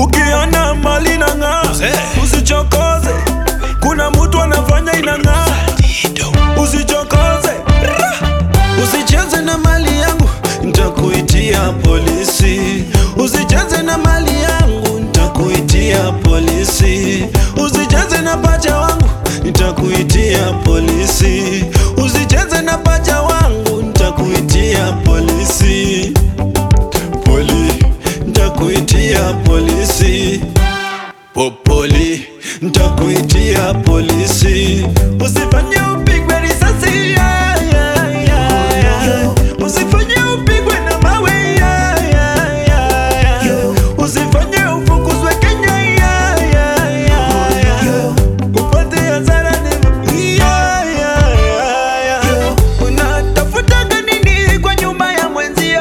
Ukiona mali na ng'aa, usichokoze. Kuna mtu anafanya inang'aa, usichokoze. Usicheze na mali yangu, nitakuitia polisi. Usicheze na mali yangu, nitakuitia polisi. Usicheze na pacha wangu, nitakuitia polisi. Usicheze na pacha wangu, nitakuitia polisi. Poli, nitakuitia polisi. Popoli, nitakuitia polisi. Usifanye upigwe risasi, yeah, yeah, yeah, yeah. Usifanye upigwe na mawe, yeah, yeah, yeah, yeah. Usifanye ufukuzwe Kenya, yeah, yeah, yeah, yeah. Upate hasara ni- yeah, yeah, yeah, yeah. Unatafutaga nini kwa nyumba ya mwenzio?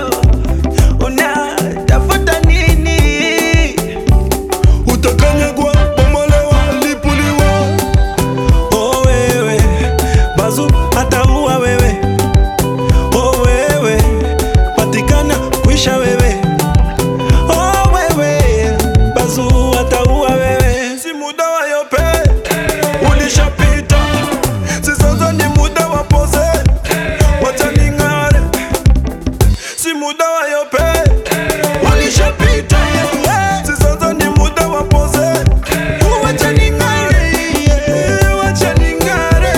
Unatafuta nini? Utakanyagwa, bomolewa, lipuliwa. Oh wewe, bazu ataua wewe. Oh wewe, patikana kwisha wewe. Oh wewe, bazu ataua wewe. Si muda wa yope, ulishapita. Si sasa ni muda wa pose. Wacha ning'are. Si muda wa yope, ulishapita. Si sasa ni muda wa pose. Wacha ning'are, wacha ning'are.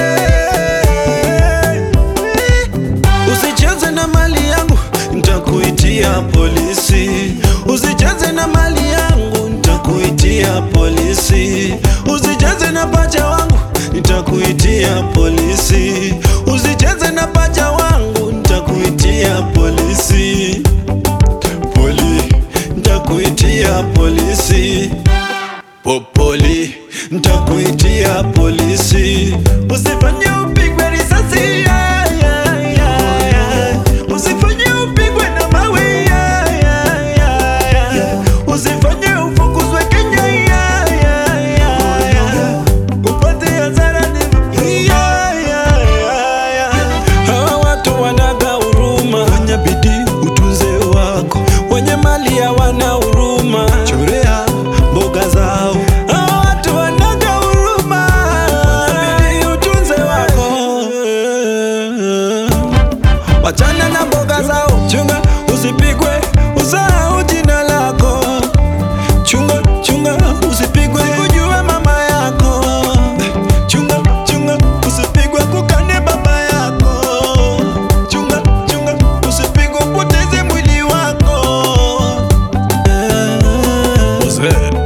Usicheze na mali yangu, nitakuitia polisi. Usicheze na mali yangu, nitakuitia polisi. Usicheze na pacha wangu, nitakuitia polisi. Usicheze na pacha wangu, nitakuitia polisi. Poli, nitakuitia polisi. Popoli, nitakuitia polisi. Usifanye upigwe risasi, yeah, yeah, yeah, yeah. Usifanye upigwe na mawe, yeah, yeah, yeah, yeah. Usifanye ufukuzwe Kenya, yeah, yeah, yeah, yeah. Upate hasara ni- yeah, yeah, yeah, yeah. Hawa watu wanaga huruma, fanya bidii utunze wako, wenye mali hawana huruma, chorea mboga zao. Hawa watu wanaga huruma, fanya bidii utunze wako, wachana na mboga zao. Chunga usipigwe, usahau jina lako. Chunga, chunga, usipigwe kujua mama yako. Chunga, chunga, usipigwe kukane baba yako. Chunga, chunga, usipigwe upoteze mwili wako. Eh.